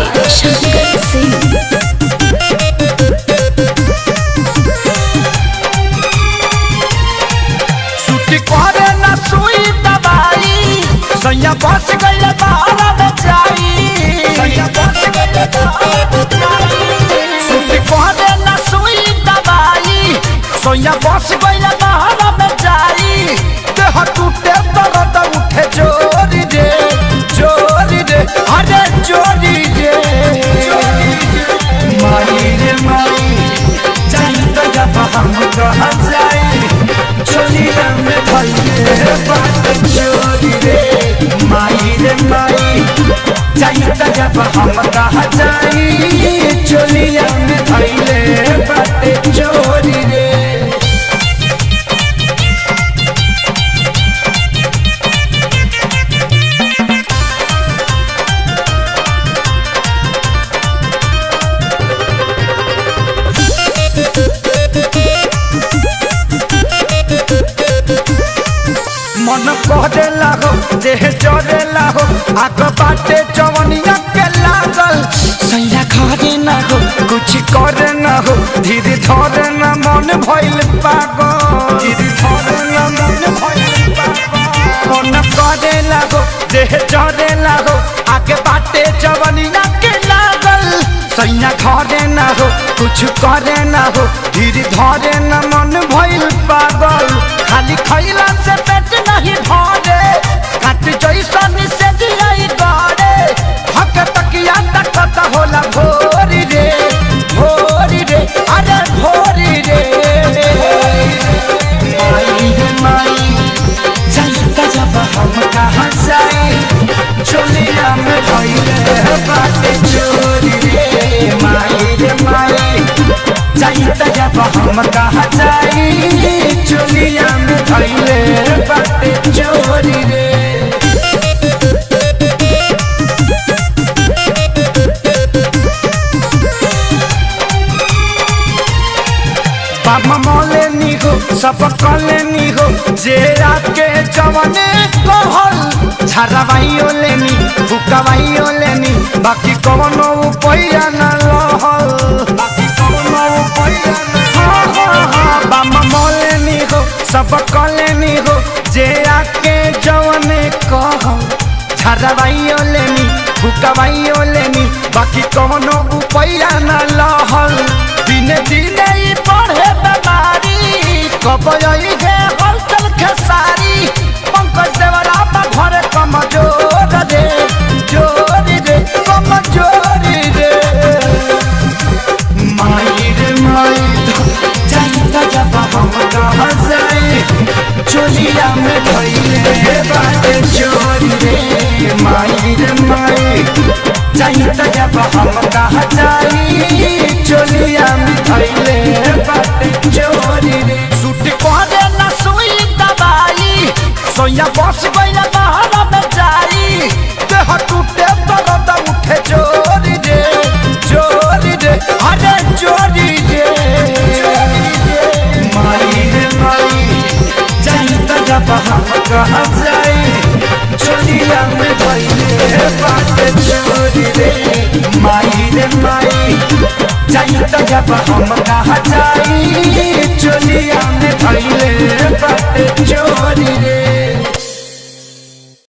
शंकर सिंह छुट्टी करे न सुई दवाई सैया बस गइल बाहर में जाई सैया बस गइल बाहर में जाई छुट्टी करे न सुई दवाई सैया बस गइल बाहर में जाई देह टूटे दर्द उठे जोरी रे जोरी रे अरे जोरी रे माई रे माई जाई तो जब हम कहा जाई चोली में भइले बात चोरी रे माई रे माई जाई त जब हम कहा जाई चोलिया में भइले बात चोरी रे मन कहते लागो देह चले लागो आग बाटे जवनिया के लागल सैया घरे ना हो कुछ करे ना हो धीरे धरे ना मन भइल पागल धीरे धरे ना मन भइल पागल मन कहते लागो देह चले लागो आगे बाटे जवनिया के लागल सैया घरे ना हो कुछ करे ना हो धीरे धरे ना मन भइल पागल खाली खैला से पेट नहीं भरे काट जैसन से दिलाई गड़े हक तकिया तकत होला भोरी रे भोरी रे अरे भोरी रे माई रे माई चलता जब हम कहाँ जाए चोलिया में भइले बाटे चोरी रे माई रे माई चलता जब हम कहाँ जाए चोलिया में भइले बाटे चोरी रे बाबा मौले नी हो सब कले नी हो जे के जवने कहल झरवाइयो लेनी फुकवाइयो लेनी बाकी कवनो उपाया न लहल बाकी कवनो उपाया न हाँ हाँ हाँ बाबा मौले नी हो सब कले नी हो जे के जवने कहल झरवाइयो लेनी फुकवाइयो लेनी बाकी कवनो उपाया न लहल दिने दिने ई बढ़े बीमारी कब आई गे हलचल खेसारी पंकज देवरा बा घरे कमजोर रे जोरी रे कमजोरी रे माई रे माई जाइता जब हम कहाँ जाए चोलिया में धइले बाटे चोरी रे माई रे माई जाइता जब हम कहाँ जाए चोलिया में धइले बाटे चोरी रे सूट पहने न सुई दवाई सोया बस गइल बाहर में जाई देह टूटे दर्द उठे चोरी रे चोरी रे अरे चोरी रे माई रे माई जाइता जब हम कहाँ जाए चोलिया में भइले बाटे चोरी रे माई रे माई जाइता जब हम कहाँ जाए चोलिया में भइले बाटे